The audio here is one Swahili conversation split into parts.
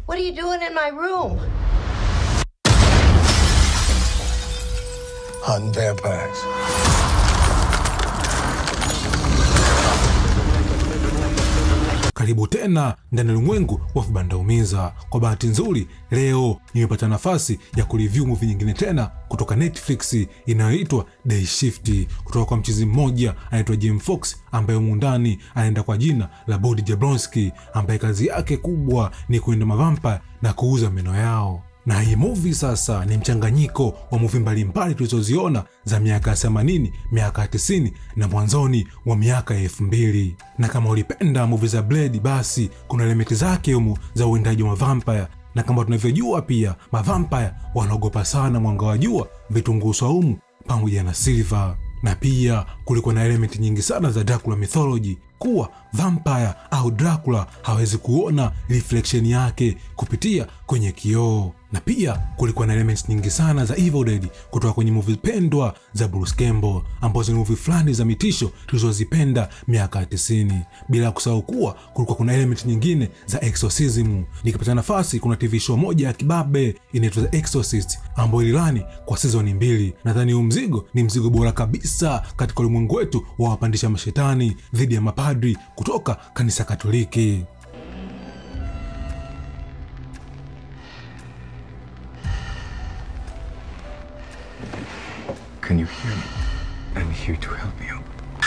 What are you doing in my room? Hunting vampires. Karibu tena ndani ya ulimwengu wa vibandaumiza. Kwa bahati nzuri, leo nimepata nafasi ya kureview movie nyingine tena kutoka Netflix inayoitwa Day Shift kutoka kwa mchizi mmoja anaitwa Jim Fox, ambaye muundani anaenda kwa jina la Body Jablonski, ambaye kazi yake kubwa ni kuenda mavampa na kuuza meno yao na hii movie sasa ni mchanganyiko wa movie mbalimbali tulizoziona za miaka ya 80, miaka ya 90 na mwanzoni wa miaka ya 2000. Na kama ulipenda movie za Blade, basi kuna elementi zake humu za uwindaji wa vampire na kama tunavyojua pia mavampire wanaogopa sana mwanga wa jua, vitunguu saumu pamoja na silver na pia kulikuwa na elementi nyingi sana za Dracula mythology kuwa vampire au Dracula hawezi kuona reflection yake kupitia kwenye kioo, na pia kulikuwa na elements nyingi sana za Evil Dead kutoka kwenye movie pendwa za Bruce Campbell ambazo ni movie fulani za mitisho tulizozipenda miaka ya 90, bila kusahau kuwa kulikuwa kuna element nyingine za exorcism. Nikipata nafasi, kuna TV show moja ya kibabe inaitwa The Exorcist ambayo ililani kwa season mbili. Nadhani huu mzigo ni mzigo bora kabisa katika ulimwengu wetu wa wapandisha mashetani dhidi ya mapadri kutoka kanisa Katoliki. Can you hear me? I'm here to help you.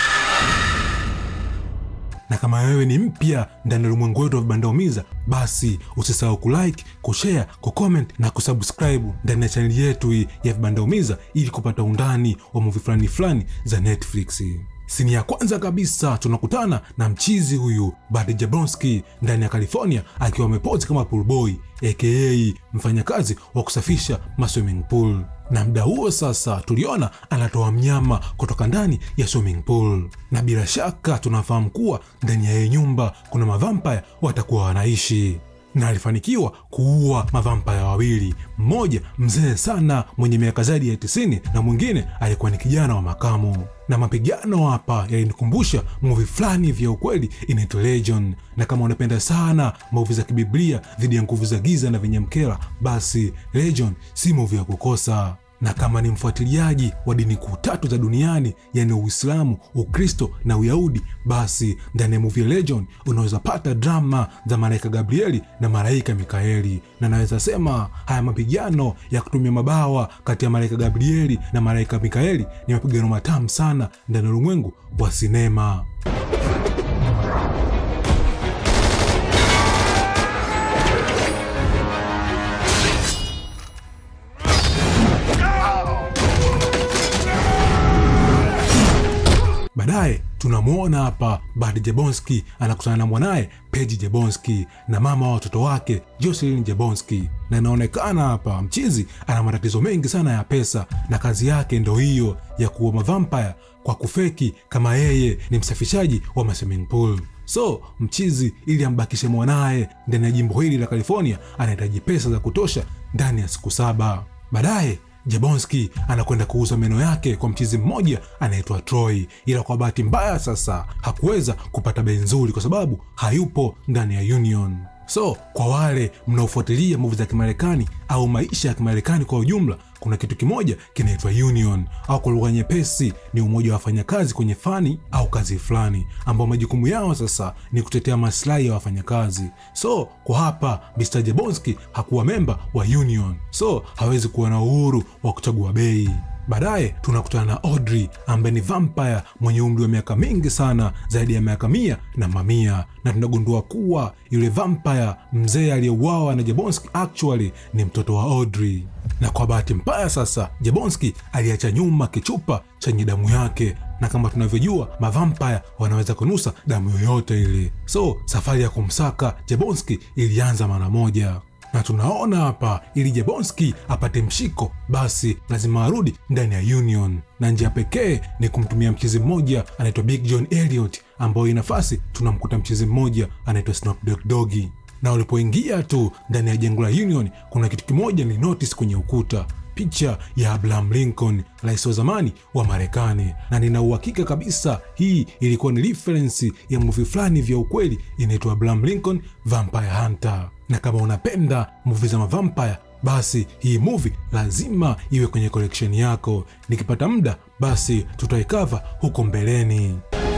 na kama wewe ni mpya ndani ya ulimwengu wetu wa vibandaumiza basi usisahau kulike kushare kucomment na kusubscribe ndani ya chaneli yetu hii ya vibandaumiza ili kupata undani wa muvi fulani fulani za netflix sini ya kwanza kabisa tunakutana na mchizi huyu Bud Jablonski ndani ya California akiwa amepozi kama pool boy aka mfanyakazi wa kusafisha maswimming pool na mda huo sasa tuliona anatoa mnyama kutoka ndani ya swimming pool, na bila shaka tunafahamu kuwa ndani ya hii nyumba kuna mavampaya watakuwa wanaishi na alifanikiwa kuua mavampaya wawili, mmoja mzee sana mwenye miaka zaidi ya 90 na mwingine alikuwa ni kijana wa makamu. Na mapigano hapa yalinikumbusha muvi fulani vya ukweli inaitwa Legion, na kama unapenda sana muvi za kibiblia dhidi ya nguvu za giza na vinyamkela, basi Legion si muvi ya kukosa na kama ni mfuatiliaji wa dini kuu tatu za duniani yani Uislamu, Ukristo na Uyahudi, basi ndani ya movie Legion unaweza pata drama za malaika Gabrieli na malaika Mikaeli, na naweza sema haya mapigano ya kutumia mabawa kati ya malaika Gabrieli na malaika Mikaeli ni mapigano matamu sana ndani ya ulimwengu wa sinema. Baadaye tunamwona hapa Bud Jablonski anakutana na mwanaye Paige Jablonski na mama wa watoto wake Jocelyn Jablonski, na inaonekana hapa mchizi ana matatizo mengi sana ya pesa, na kazi yake ndo hiyo ya kuua mavampire kwa kufeki kama yeye ni msafishaji wa ma swimming pool. So mchizi ili ambakishe mwanaye ndani ya jimbo hili la California anahitaji pesa za kutosha ndani ya siku saba. Baadaye Jablonski anakwenda kuuza meno yake kwa mchizi mmoja anaitwa Troy, ila kwa bahati mbaya sasa hakuweza kupata bei nzuri kwa sababu hayupo ndani ya Union. So kwa wale mnaofuatilia muvi za Kimarekani au maisha ya Kimarekani kwa ujumla, kuna kitu kimoja kinaitwa union, au kwa lugha nyepesi ni umoja wa wafanyakazi kwenye fani au kazi fulani, ambao majukumu yao sasa ni kutetea maslahi ya wafanyakazi. So kwa hapa Mr. Jablonski hakuwa memba wa union, so hawezi kuwa na uhuru wa kuchagua bei. Baadaye tunakutana na Audrey ambaye ni vampire mwenye umri wa miaka mingi sana, zaidi ya miaka mia na mamia, na tunagundua kuwa yule vampire mzee aliyeuawa na Jablonski actually ni mtoto wa Audrey. Na kwa bahati mbaya sasa, Jablonski aliacha nyuma kichupa chenye damu yake, na kama tunavyojua mavampire wanaweza kunusa damu yoyote ile, so safari ya kumsaka Jablonski ilianza mara moja na tunaona hapa ili Jablonski apate mshiko basi lazima arudi ndani ya Union, na njia pekee ni kumtumia mchezi mmoja anaitwa Big John Elliot, ambayo hii nafasi tunamkuta mchezi mmoja anaitwa Snoop Dogg Doggy. Na ulipoingia tu ndani ya jengo la Union, kuna kitu kimoja ni notice kwenye ukuta picha ya Abraham Lincoln, rais wa zamani wa Marekani, na nina uhakika kabisa hii ilikuwa ni reference ya movie fulani vya ukweli inaitwa Abraham Lincoln Vampire Hunter. Na kama unapenda movie za mavampire basi hii movie lazima iwe kwenye collection yako. Nikipata muda, basi tutaikava huko mbeleni.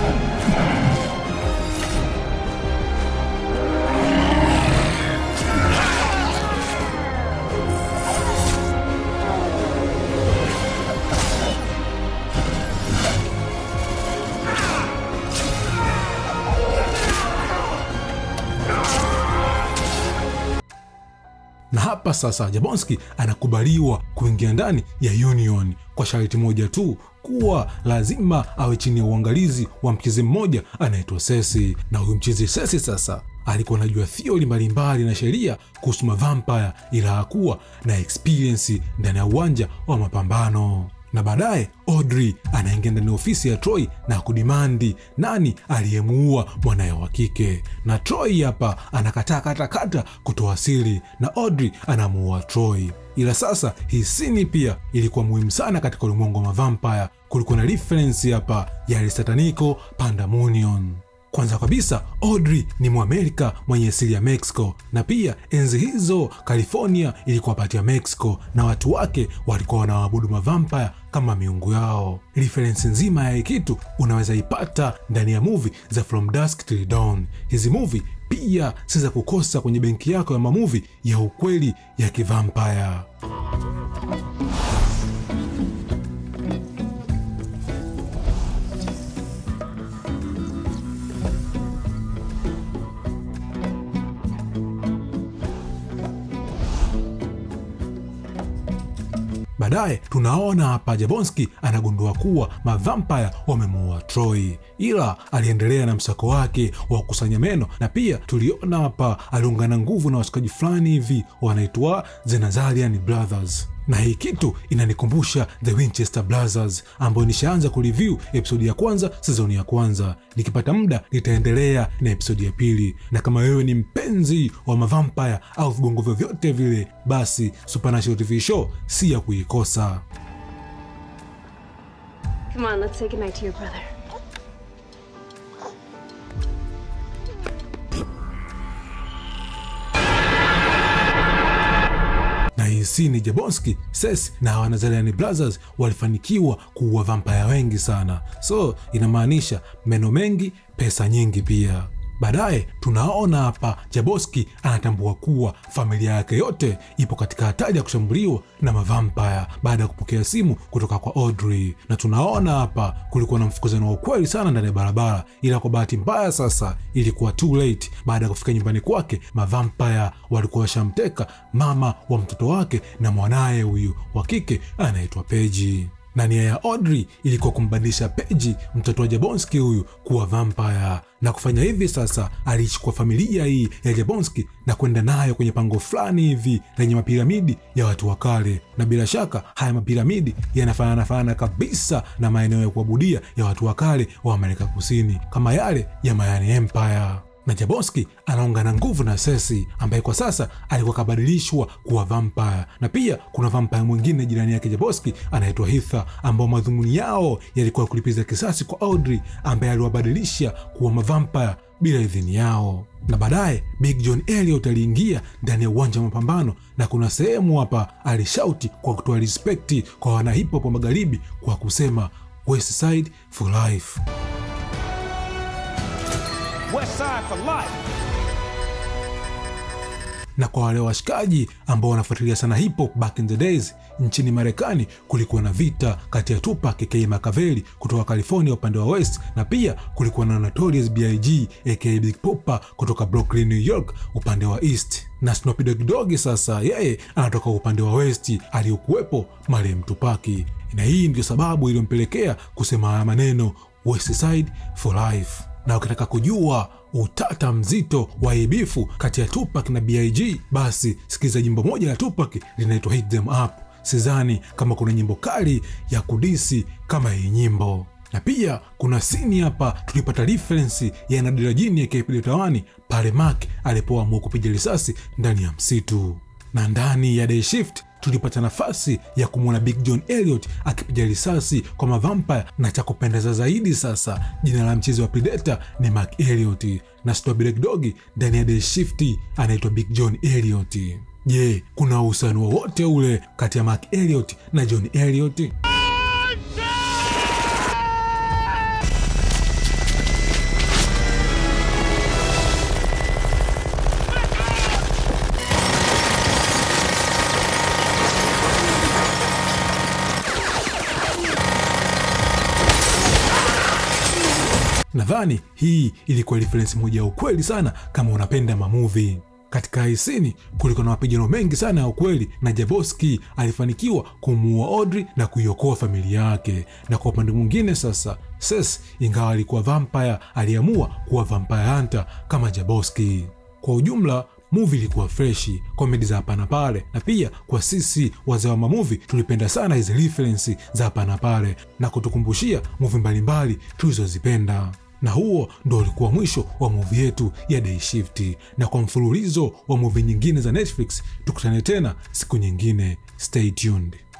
na hapa sasa Jabonski anakubaliwa kuingia ndani ya Union kwa sharti moja tu kuwa lazima awe chini ya uangalizi wa mchezi mmoja anaitwa Sesi. Na huyu mchezi Sesi sasa alikuwa anajua theory mbalimbali na sheria kuhusu mavampire, ila hakuwa na experience ndani ya uwanja wa mapambano na baadaye Audrey anaingia ndani ya ofisi ya Troy na kudimandi nani aliyemuua mwanaye wa kike, na Troy hapa anakataa katakata kutoa siri na Audrey anamuua Troy. Ila sasa hii sini pia ilikuwa muhimu sana katika ulimwengu wa mavampire. Kulikuwa na reference hapa ya Satanico Pandemonium. Kwanza kabisa Audrey ni Mwamerika mwenye asili ya Mexico, na pia enzi hizo California ilikuwa pati ya Mexico na watu wake walikuwa wanawaabudu mavampire kama miungu yao. Referensi nzima ya hii kitu unaweza ipata ndani ya movie za From Dusk Till Dawn. Hizi movie pia si za kukosa kwenye benki yako ya mamuvi ya ukweli ya kivampire. Baadaye tunaona hapa Jabonski anagundua kuwa mavampire wamemuua Troy, ila aliendelea na msako wake wa kukusanya meno, na pia tuliona hapa aliungana nguvu na washikaji fulani hivi wanaitwa The Nazarian Brothers na hii kitu inanikumbusha The Winchester Brothers ambayo nishaanza kureview episodi ya kwanza sizoni ya kwanza. Nikipata muda nitaendelea na episodi ya pili, na kama wewe ni mpenzi wa mavampire au vibongo vyovyote vile, basi Supernatural TV show si ya kuikosa. Come on, let's say goodnight to your brother. na hii si ni Jabonski, Ses na Wanazarian Brothers walifanikiwa kuua vampaya wengi sana, so inamaanisha meno mengi, pesa nyingi pia. Baadaye tunaona hapa Jaboski anatambua kuwa familia yake yote ipo katika hatari ya kushambuliwa na mavampaya baada ya kupokea simu kutoka kwa Audrey, na tunaona hapa kulikuwa na mfukuzano wa ukweli sana ndani ya barabara, ila kwa bahati mbaya sasa ilikuwa too late. Baada ya kufika nyumbani kwake, mavampaya walikuwa washamteka mama wa mtoto wake na mwanaye huyu wa kike anaitwa Peji na nia ya Audrey ilikuwa kumbadilisha Peji, mtoto wa Jabonski huyu, kuwa vampire. Na kufanya hivi sasa, aliichukua familia hii ya Jabonski na kwenda nayo kwenye pango fulani hivi lenye mapiramidi ya watu wa kale, na bila shaka haya mapiramidi yanafanana fanana kabisa na maeneo ya kuabudia ya watu wa kale wa Amerika Kusini, kama yale ya Mayani Empire na Jabonski anaungana nguvu na Sesi ambaye kwa sasa alikuwa kabadilishwa kuwa vampire, na pia kuna vampire mwingine jirani yake Jabonski anaitwa Hitha, ambao madhumuni yao yalikuwa kulipiza kisasi kwa Audrey ambaye aliwabadilisha kuwa mavampire bila idhini yao. Na baadaye Big John Elliot aliingia ndani ya uwanja wa mapambano, na kuna sehemu hapa alishauti kwa kutoa respekti kwa wana hip hop wa magharibi kwa kusema West Side for life. West Side for life. na kwa wale washikaji ambao wanafuatilia sana hip hop back in the days, nchini Marekani kulikuwa na vita kati ya Tupac aka Makaveli kutoka California upande wa West, na pia kulikuwa na Notorious B.I.G aka Big Poppa kutoka Brooklyn, New York upande wa East, na Snoop Dogg Dogg sasa yeye anatoka upande wa West aliyokuwepo marehemu Tupaki, na hii ndio sababu iliyompelekea kusema haya maneno West Side for life na ukitaka kujua utata mzito wa ibifu kati ya Tupac na BIG basi sikiza jimbo moja la Tupac linaitwa Hit Them Up. Sidhani kama kuna nyimbo kali ya kudisi kama hii nyimbo, na pia kuna sini hapa tulipata referensi ya Nadira Jini ya Kipilitawani pale Mark alipoamua kupiga risasi ndani ya msitu na ndani ya Day Shift tulipata nafasi ya kumwona Big John Elliot akipiga risasi kwa mavampire, na cha kupendeza zaidi sasa, jina la mchezi wa Predator ni Mark Elliot na Snow Black Dog ndani ya Day Shift anaitwa Big John Elliot. Je, kuna uhusiano wowote ule kati ya Mark Elliot na John Elliot? Nadhani hii ilikuwa referensi moja ya ukweli sana kama unapenda mamuvi. Katika hisini kulikuwa na mapigano mengi sana ya ukweli, na Jaboski alifanikiwa kumuua Audrey na kuiokoa familia yake. Na kwa upande mwingine sasa, Ses ingawa alikuwa vampire, aliamua kuwa vampire hunter kama Jaboski. Kwa ujumla muvi ilikuwa freshi, komedi za hapa na pale, na pia kwa sisi wazee wa mamuvi tulipenda sana hizi referensi za hapa na pale na kutukumbushia muvi mbalimbali tulizozipenda na huo ndo ulikuwa mwisho wa muvi yetu ya Day Shift, na kwa mfululizo wa muvi nyingine za Netflix tukutane tena siku nyingine. Stay tuned.